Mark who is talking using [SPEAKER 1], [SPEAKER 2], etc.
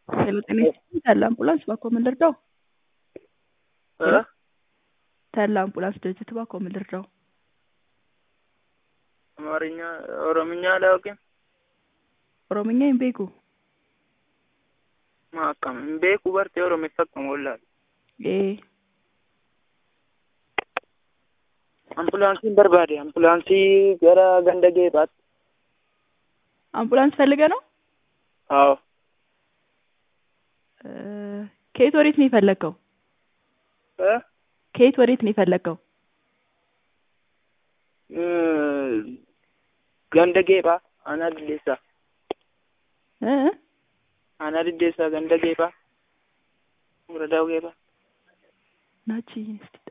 [SPEAKER 1] ሄሎ ጤና ይስጥልኝ ተድላ አምቡላንስ እባክዎ ምን ልርዳው?
[SPEAKER 2] እ
[SPEAKER 1] ተድላ አምቡላንስ ድርጅት እባክዎ ምን ልርዳው?
[SPEAKER 2] አማርኛ ኦሮምኛ አላውቅም።
[SPEAKER 1] ኦሮምኛ hin beeku
[SPEAKER 2] maa akkam hin beeku bartee oromeessa akkam wallaalu.
[SPEAKER 1] ee
[SPEAKER 2] Ambulaansiin barbaade ambulaansii gara ganda geebaatti.
[SPEAKER 1] አምቡላንስ ፈልገ ነው
[SPEAKER 2] አዎ
[SPEAKER 1] እ ከየት ወዴት ነው የፈለግከው?
[SPEAKER 2] እ
[SPEAKER 1] ከየት ወዴት ነው የፈለግከው?
[SPEAKER 2] እ ganda geebaa aanaa diddeessaa
[SPEAKER 1] እ እ
[SPEAKER 2] aanaa diddeessaa ganda geebaa ወረዳው geebaa
[SPEAKER 1] ናቺ እስቲ